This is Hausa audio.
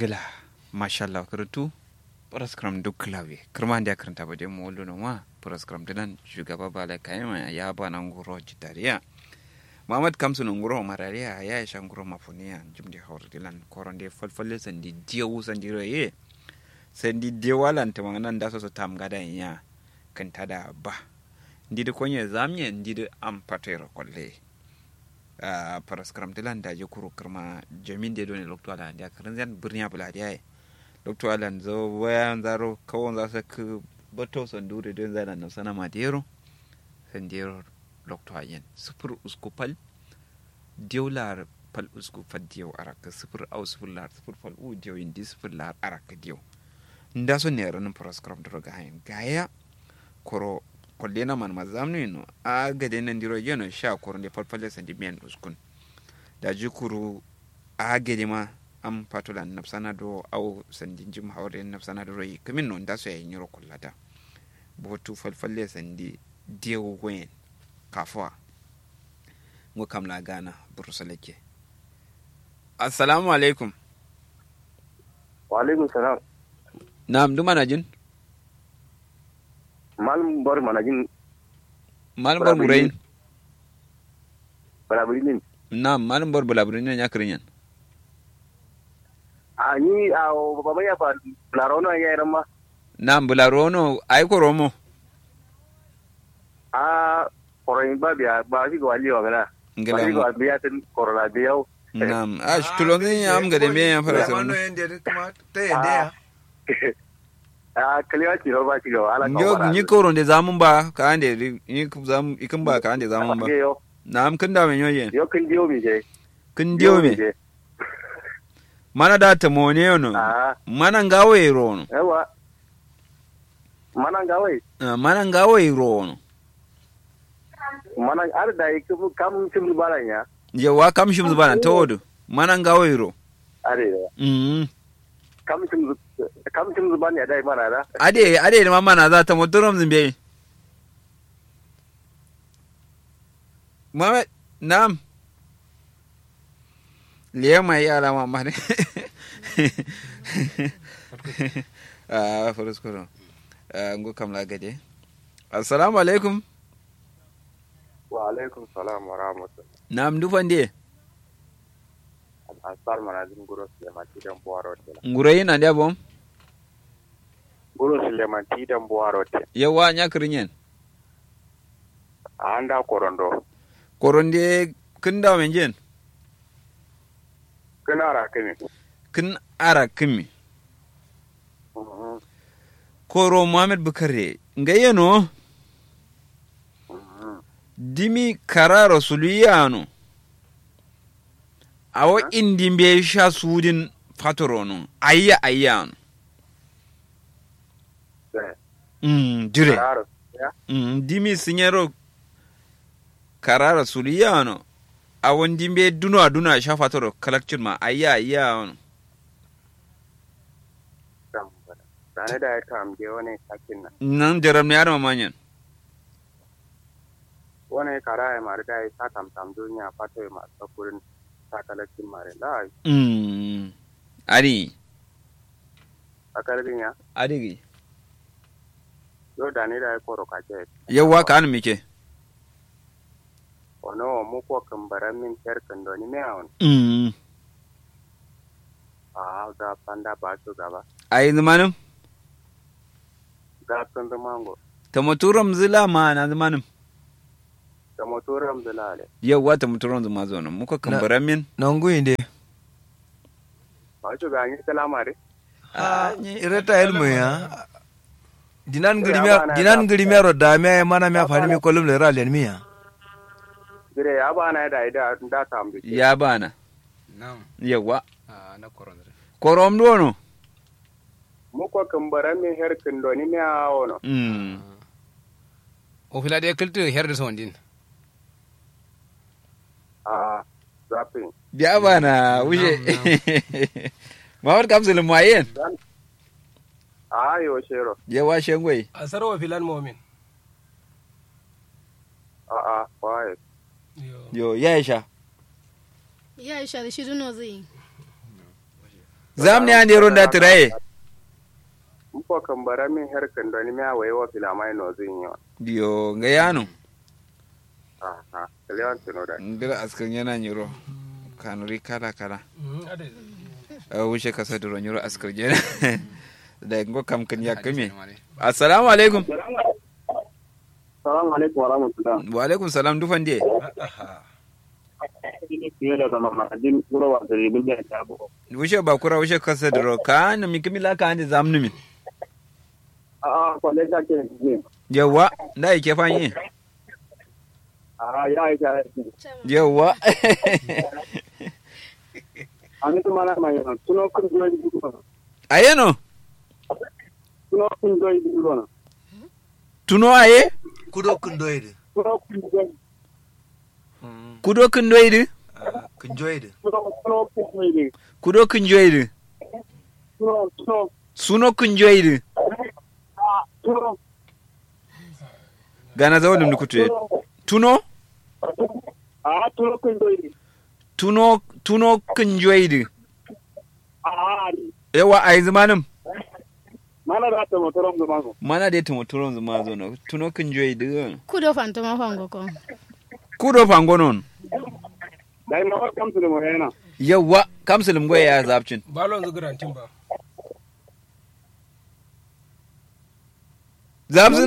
gila mashallah karatu paraskram duk klawe kirma da karanta ba dai mu wallo no ma paraskram dinan shugaba bala kayama ya ba nan guro jitariya Muhammad Kamsu nan guro marariya ya ya shan guro mafuniya jimdi hawar dilan koron de falfalle sandi diyawu sandi roye sandi dewalan ta nan da so so tam gadan ya kan tada ba ndi de konye zamye ndi de am patero kolle a paraskram dilan da je kuro kirma jamin de doni lokto ala da karin zan birniya bula da yayi lokto ala zo wayan zaro kawon za su ku bato sandure don zana na sana madero sandero lokto ayen sufur usku pal diolar pal usku fal diyo araka sufur au sufur lar sufur pal u diyo indi sufur lar araka diyo nda so ne ranin paraskram dro ga hayin gaya koro kolle na man mazamnu no a gade nan diro yeno sha koro ne falfalle sandi miyan uskun da jikuru a gade ma am patola nafsana do au sandi jim hawre nafsana do royi kamin no nda so ya nyiro kollata botu falfalle sandi dewo wen kafwa ngo kam la gana burusaleke assalamu alaikum wa alaikum salam nam duma na jin malum bor manajin malam bor murayin balabulin nam malam bor bulaburin ya kirin yan a ni a baba ya fa larono ya yaran ma nam bularono ay ko romo a koroyin ba biya ba shi ga wali wa gana ngala ba shi mo ga biya tin korona biyau nam ash tulongin ya am gade me ya fara sa Wano yende da kuma ta yende ya. a kalewa ci ba shi ga ala Yo ni koron de zamun ba ka ande ni ku zam ikin ba ka ande zamun ba yo nam kin da men yoyen yo kin diyo mi je kin diyo me je. mana da ta mone no a mana ngawe rono yawa manan ga wai Ah, mana ngawe rono manan ar da yi kam kam sim balan ya yawa kam shim zubana tawodo mana ngawe ro are mm kam sim kam sim ban ya dai mana da ade ade ma mana za ta motorom zimbe Muhammad nam liya mai yara ma ma ne ah farus koro ah ngo kam la gade assalamu alaikum wa alaikum salam wa rahmatullah nam dufan de asar manajin guro suleman tidan buwaro te ngurai na dia bom guro suleman tidan buwaro te yawa nya kirinyen a anda korondo koronde kin da men jen kana ra kini kin ara kimi koro muhammad bukare ngayeno dimi kararo suliyano awo indi mbe sha sudin fatorono ayya ayyano mm dire Claro. Ya. mm dimi sinyero kararo suliyano awon dimbe duno aduna sha fatoro kalakcin ma ayya ayyano Sane da ya tamge wani sakin nan. nan jaram ne yarma manyan Wani kara ya mari da ya sa tamtam duniya fata ya masu sakurin sakalakin mari da mm ari sakalin ya. ari Yau da ne da ya koro kake. yawa ka an mike Wani wa muku kambaran min kyar kandoni mai awon. mm A ga fanda ba su gaba. ai zamanin Ga sun zama ngo. tamaturam zila ma na zamanin Da motoran bilale. yawa tamaturam zuma zo nan muka kambara min Nanguyinde. Ba su ga yi salamare. Ah, ireta ilmu ya. Dinan Ya, girimia bana dinan da- girimia ro da me mana me Ya, afani bana- mi kolum le ralen miya. Gire ya ba na da ida da tambe. ya bana Naam. yawa Ah, na korondre. korom dono Muku kambaran min kyar kandoni mai awon. mm O fila de kiltu herde sondin. A zafin. ya bana wuce mawar kamsul mayen A yo shero. yawa shengwai a sarwa filan momin A a waye. yo ya sha ya isha da shi duno zai zam ne ande ronda tiraye Mpo kan bara min her kan doni mi awaye wa filamai no zin yo. dio nga yano Ah ah. Lewan tuno da. ndira askan yana nyiro kanuri kala kala a wuce kasa duro nyiro askar jena da ngo kam kan yakame assalamu alaikum Assalamu alaikum wa rahmatullah. wa alaikum salam dufan die Fiye da zama ma'ajin kura wa da ribin da ta bu. wuce ba kura wuce kasa duro ka na mi kimila ka ande zamnu min Ah ah kwale ta ke ne. yawa da yake fanyi Ah ya yi ta. yawa Ani to mana mai na tuno kun do yi bu. ayeno Tuno kun do yi bu na. tuno aye kudo kundoyde Tuno kun do yi. kudo kin doydi kunjoyde Tuno tuno kun do yi. kudo kin joydi Tuno tuno. suno kin joydi Ah tuno. gana zawolum ni kutuye tuno Ah tuno kun do yi. tuno tuno kin joydi Ah yawa ai zamanin mana da ta motoron da mago. mana da tumo turon zuma zo no tuno kin joydi kudo fantoma fango ko kudo fango non Dai ma kam su da mu yana. yawa kamsulum goye ya zabcin balon zugurantin ba zabcin